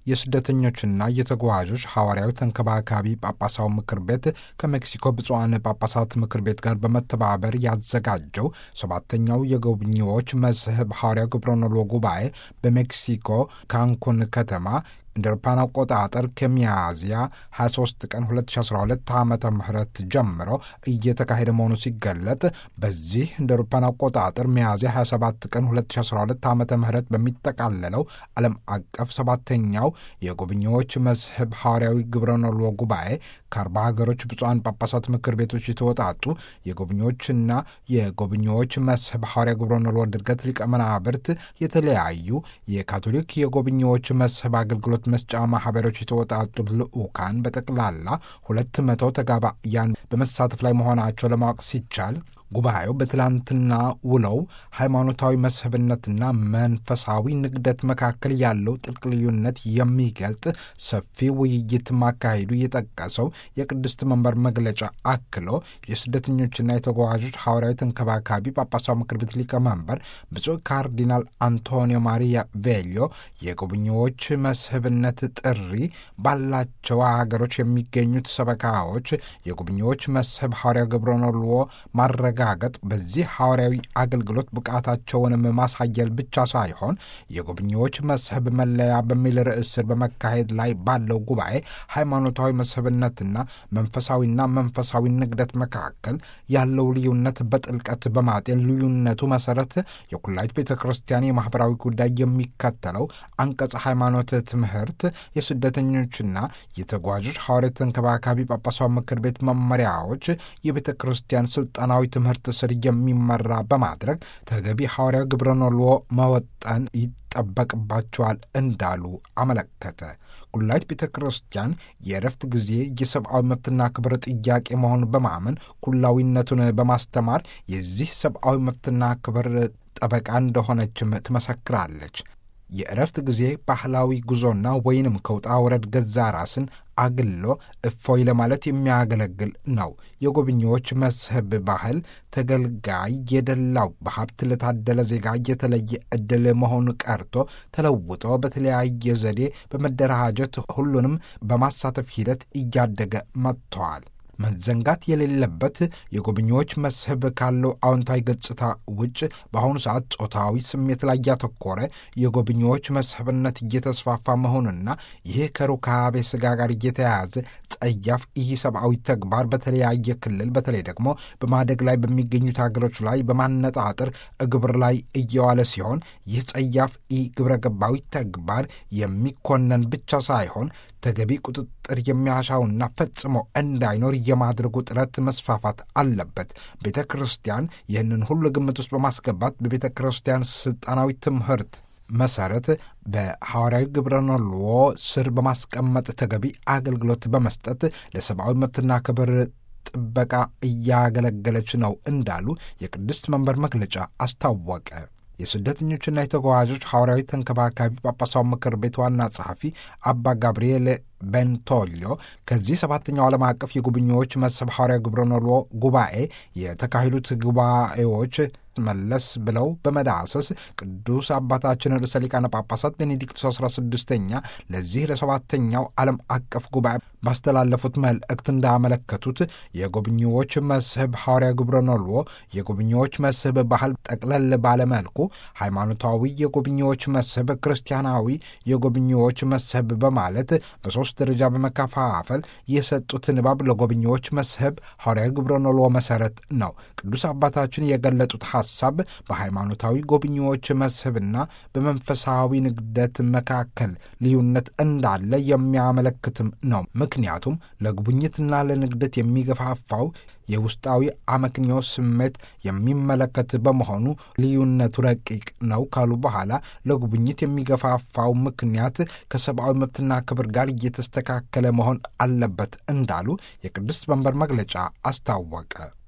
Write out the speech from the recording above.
የስደተኞችና የተጓዦች ሐዋርያዊ ተንከባካቢ ጳጳሳዊ ምክር ቤት ከሜክሲኮ ብፁዓን ጳጳሳት ምክር ቤት ጋር በመተባበር ያዘጋጀው ሰባተኛው የጎብኚዎች መስህብ ሐዋርያዊ ግብረኖሎ ጉባኤ በሜክሲኮ ካንኩን ከተማ እንደ አውሮፓውያን አቆጣጠር ከሚያዝያ 23 ቀን 2012 ዓ ም ጀምሮ እየተካሄደ መሆኑ ሲገለጥ በዚህ እንደ አውሮፓውያን አቆጣጠር ሚያዝያ 27 ቀን 2012 ዓ ም በሚጠቃለለው ዓለም አቀፍ ሰባተኛው የጎብኚዎች መስህብ ሐዋርያዊ ግብረኖሎ ጉባኤ ከአርባ ሀገሮች ብፁዓን ጳጳሳት ምክር ቤቶች የተወጣጡ የጎብኚዎችና የጎብኚዎች መስህብ ሐዋርያ ግብረኖሎ ድርገት ሊቀመናብርት የተለያዩ የካቶሊክ የጎብኚዎች መስህብ አገልግሎት መስጫ ማህበሮች የተወጣጡ ልዑካን በጠቅላላ ሁለት መቶ ተጋባያን በመሳተፍ ላይ መሆናቸው ለማወቅ ሲቻል ጉባኤው በትላንትና ውለው ሃይማኖታዊ መስህብነትና መንፈሳዊ ንግደት መካከል ያለው ጥልቅ ልዩነት የሚገልጥ ሰፊ ውይይት ማካሄዱ የጠቀሰው የቅድስት መንበር መግለጫ አክሎ የስደተኞችና የተጓዦች ሐዋርያዊ ተንከባካቢ ጳጳሳዊ ምክር ቤት ሊቀመንበር ብፁዕ ካርዲናል አንቶኒዮ ማሪያ ቬሊዮ የጎብኚዎች መስህብነት ጥሪ ባላቸው ሀገሮች የሚገኙት ሰበካዎች የጎብኚዎች መስህብ ሐዋርያ ግብረኖልዎ ማድረግ ጋገጥ በዚህ ሐዋርያዊ አገልግሎት ብቃታቸውንም ማሳየል ብቻ ሳይሆን የጎብኚዎች መስህብ መለያ በሚል ርዕስ ስር በመካሄድ ላይ ባለው ጉባኤ ሃይማኖታዊ መስህብነትና መንፈሳዊና መንፈሳዊ ንግደት መካከል ያለው ልዩነት በጥልቀት በማጤን ልዩነቱ መሰረት የኩላይት ቤተ ክርስቲያን የማኅበራዊ ጉዳይ የሚከተለው አንቀጽ ሃይማኖት ትምህርት የስደተኞችና የተጓዦች ሐዋርያዊ ተንከባካቢ ጳጳሳዊ ምክር ቤት መመሪያዎች የቤተ ክርስቲያን ስልጣናዊ ትምህርት ስር የሚመራ በማድረግ ተገቢ ሐዋርያዊ ግብረኖሎ መወጠን ይጠበቅባቸዋል እንዳሉ አመለከተ። ኩላይት ቤተ ክርስቲያን የእረፍት ጊዜ የሰብአዊ መብትና ክብር ጥያቄ መሆኑን በማመን ኩላዊነቱን በማስተማር የዚህ ሰብአዊ መብትና ክብር ጠበቃ እንደሆነችም ትመሰክራለች። የእረፍት ጊዜ ባህላዊ ጉዞና ወይንም ከውጣ ውረድ ገዛ ራስን አግሎ እፎይ ለማለት የሚያገለግል ነው። የጎብኚዎች መስህብ ባህል ተገልጋይ የደላው በሀብት ለታደለ ዜጋ የተለየ ዕድል መሆኑ ቀርቶ ተለውጦ በተለያየ ዘዴ በመደራጀት ሁሉንም በማሳተፍ ሂደት እያደገ መጥተዋል። መዘንጋት የሌለበት የጎብኚዎች መስህብ ካለው አዎንታዊ ገጽታ ውጭ በአሁኑ ሰዓት ጾታዊ ስሜት ላይ ያተኮረ የጎብኚዎች መስህብነት እየተስፋፋ መሆኑና ይህ ከሩካቤ ስጋ ጋር እየተያያዘ ጸያፍ ይህ ሰብአዊ ተግባር በተለያየ ክልል በተለይ ደግሞ በማደግ ላይ በሚገኙት ሀገሮች ላይ በማነጣጠር ግብር ላይ እየዋለ ሲሆን ይህ ጸያፍ ኢ ግብረ ገባዊ ተግባር የሚኮነን ብቻ ሳይሆን ተገቢ ቁጥጥር የሚያሻውና ፈጽሞ እንዳይኖር የማድረጉ ጥረት መስፋፋት አለበት። ቤተ ክርስቲያን ይህንን ሁሉ ግምት ውስጥ በማስገባት በቤተ ክርስቲያን ስልጣናዊ ትምህርት መሰረት በሐዋርያዊ ግብረኖልዎ ስር በማስቀመጥ ተገቢ አገልግሎት በመስጠት ለሰብአዊ መብትና ክብር ጥበቃ እያገለገለች ነው እንዳሉ የቅድስት መንበር መግለጫ አስታወቀ። የስደተኞችና የተጓዦች ሐዋርያዊ ተንከባካቢ ጳጳሳዊ ምክር ቤት ዋና ጸሐፊ አባ ጋብርኤል ቤንቶሊዮ ከዚህ ሰባተኛው ዓለም አቀፍ የጎብኚዎች መስህብ ሐዋርያዊ ግብረኖሎ ጉባኤ የተካሄዱት ጉባኤዎች መለስ ብለው በመዳሰስ ቅዱስ አባታችን ርዕሰ ሊቃነ ጳጳሳት ቤኔዲክቶስ 16ኛ ለዚህ ለሰባተኛው ዓለም አቀፍ ጉባኤ ባስተላለፉት መልእክት እንዳመለከቱት የጎብኚዎች መስህብ ሐዋርያዊ ግብረኖሎ የጎብኚዎች መስህብ ባህል ጠቅለል ባለመልኩ ሃይማኖታዊ የጎብኚዎች መስህብ፣ ክርስቲያናዊ የጎብኚዎች መስህብ በማለት በሶስት ደረጃ በመከፋፈል የሰጡት ንባብ ለጎብኚዎች መስህብ ሐዋርያዊ ግብረኖሎ መሰረት ነው። ቅዱስ አባታችን የገለጡት ሐሳብ በሃይማኖታዊ ጎብኚዎች መስህብና በመንፈሳዊ ንግደት መካከል ልዩነት እንዳለ የሚያመለክትም ነው። ምክንያቱም ለጉብኝትና ለንግደት የሚገፋፋው የውስጣዊ አመክንዮ ስሜት የሚመለከት በመሆኑ ልዩነቱ ረቂቅ ነው ካሉ በኋላ ለጉብኝት የሚገፋፋው ምክንያት ከሰብአዊ መብትና ክብር ጋር እየተስተካከለ መሆን አለበት እንዳሉ የቅድስት መንበር መግለጫ አስታወቀ።